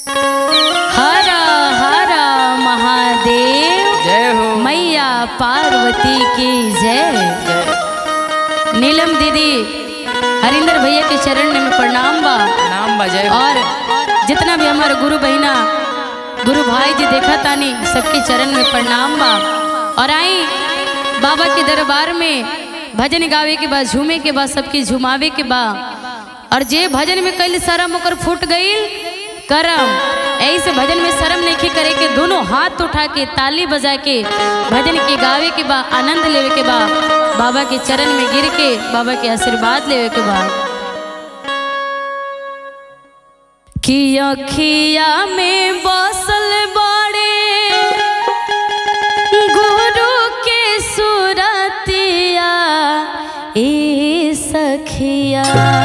हर हर महादेव जय हो मैया पार्वती की जय जय नीलम दीदी हरिंदर भैया के चरण में प्रणाम बा नाम बा जय हो और जितना भी हमारे गुरु बहिना गुरु भाई जी देखा तानी सबके चरण में प्रणाम बा और आई बाबा के दरबार में भजन गावे के बाद झूमे के बाद सबके झुमावे के बा और जे भजन में कल शर्म ओकर फूट गई करम ऐसे भजन में शर्म नहीं करे के दोनों हाथ उठा के ताली बजा के भजन के गावे के बा आनंद लेवे के बा बाबा के चरण में गिर के बाबा के आशीर्वाद लेवे के बा कि अखिया में बसल बड़े गुरु के सुरतिया ए सखिया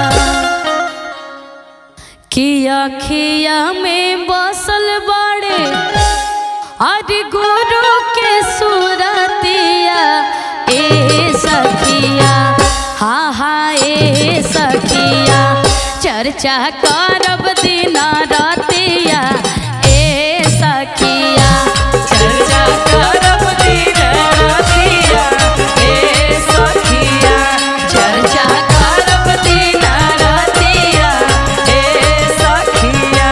कि अखिया में बसल बड़े अरे गुरु के सुरतिया ए सखिया हाँ हाँ ए सखिया चर्चा करब दिन रतिया ए सखिया चर्चा करब दिन रातिया ए सखिया चर्चा करब दिन रतिया ए सखिया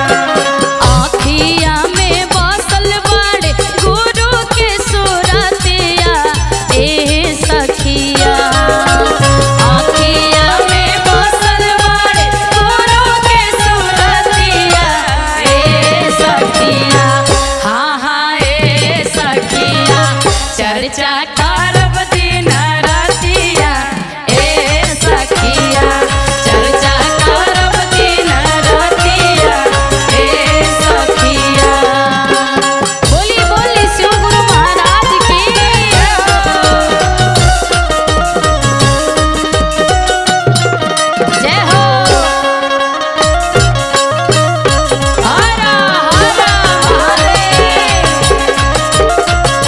आखिया में बसल बड़े गुरु के सुरतिया ए सखिया आखिया में बसल बड़े गुरु के सुरतिया ए सखिया हाँ हाँ ए सखिया चर्चा करब दिन रतिया ए सखिया चर्चा करब दिन रतिया ए सखिया बोली बोली शिव गुरु महाराज की जय हो हर हर महादेव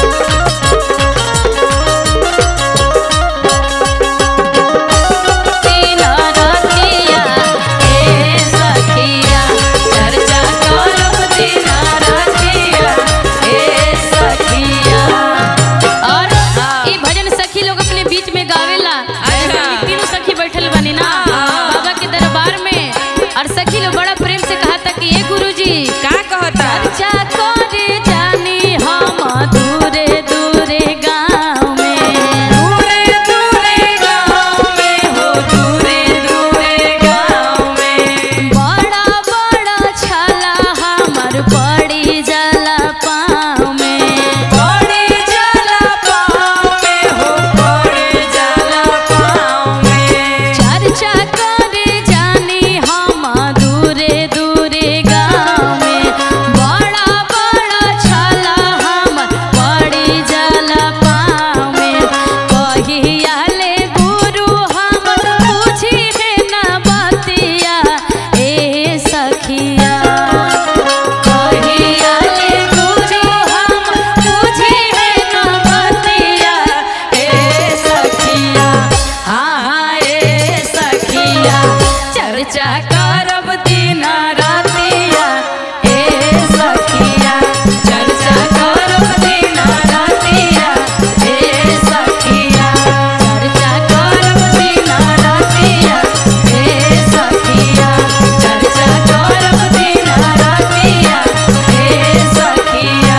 दिन रतिया ए सखिया चर्चा करब दिन रतिया ए सखिया और ई भजन सखी लोग अपने बीच में गावेला अच्छा। ई तीनों सखी बैठल बनी ना हाँ। बाबा के दरबार में और सखी लोग बड़ा प्रेम से कहा था कि ये गुरुजी का कहता चर्चा करे जानी हम दूरे दूरे गाँव में दूरे दूरे गाँव में हो दूरे दूरे गाँव में बड़ा बड़ा छाला हमर पड़ी जाला पाँव में पड़े जाला पाँव में हो पड़े जाला पाँव में चर्चा करे जानी हम दूरे दूरे गाँव में बड़ा बड़ा छाला हमर पड़ी जाला पाँव में कहिया ले गुरु हमर पूछी है ना बतिया ए सखिया कहिया ले गुरु हमर पूछी है ना बतिया ए सखिया हाँ हाँ ए सखिया चर्चा करब दिन रातिया ए सखिया चर्चा करब दिन रातिया ए सखिया चर्चा करब दिन रातिया ए सखिया चर्चा करब दिन रातिया ए सखिया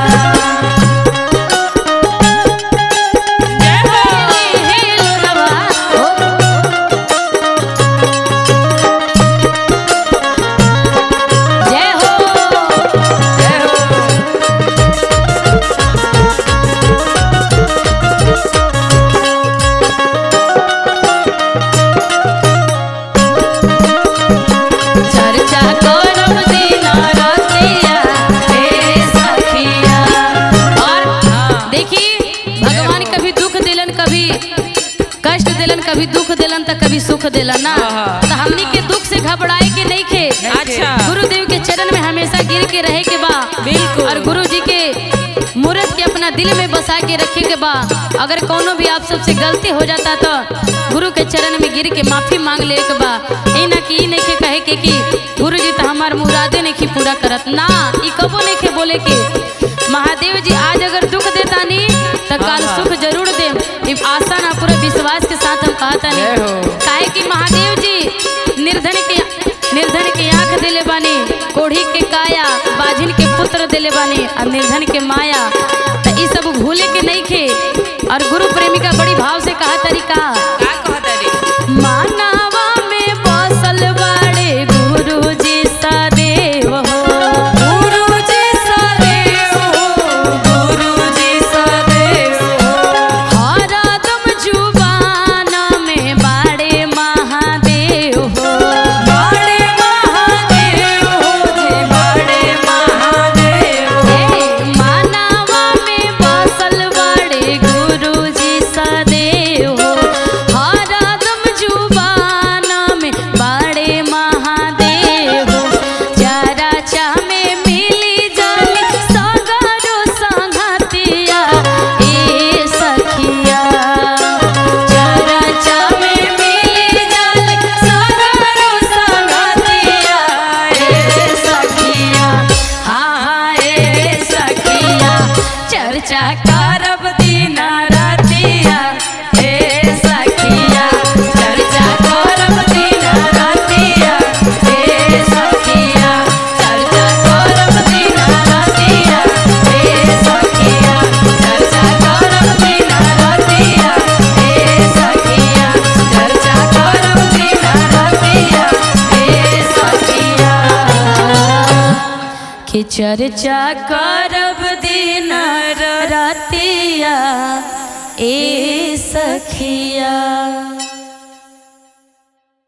जय हो जय हो चर्चा करब दिन रतिया हे सखिया और देखी भगवान कभी दुख दिलन कभी कष्ट दिलन कभी दुख दिलन तो कभी सुख दिलन ना हाँ। तो हमनी के दुख से घबराए के नहीं खे अच्छा। गुरुदेव के चरण में हमेशा गिर के रहे के बा बिल्कुल। और गुरु जी के मूर्त के अपना दिल में बसा के रखे के बा अगर कोनो भी आप सबसे गलती हो जाता तो गुरु के चरण में गिर के माफी मांग ले के बा ई ना कि ई नहीं के कहे के कि गुरु जी तो हमार मुराद मुरादे नहीं पूरा करत ना ई कबो नहीं के बोले के महादेव जी आज अगर दुख देता नहीं तो कल हाँ। सुख जरूर दे ई आशा ना पूरा विश्वास के साथ हम कहता जय नहीं हो। काहे कि महादेव जी निर्धन के निर्धन के आंख दिले बानी कोढ़ी के काया बाझिन के पुत्र दिले बानी और निर्धन के माया तो ई सब भूले के नहीं खे और गुरु प्रेमिका बड़ी भाव से कहा तरीका का कहता रे मानवा में बसल बड़े गुरु जी सदैव हो गुरुजी सदैव हो गुरुजी सदैव हो हरदम जुबान में बड़े महादेव हो बड़े महादेव हो जी बड़े महादेव हो हे मानवा में बसल बड़े गुरु जी सदैव हो हरदम जुबान में बड़े महादेव हो जरा चा में मिली जाली सगरो संगतिया ए सखिया जरा चा में मिली जाली सगरो संगतिया ए सखिया हाँ ए सखिया चर्चा करब दिन रातिया ए सखिया चर्चा करब दिन रातिया ए सखिया चर्चा करब दिन रातिया ए सखिया चर्चा करब दिन रातिया ए सखिया चर्चा करब दिन रातिया ए सखिया कि चर्चा करब दिन रतिया ए सखिया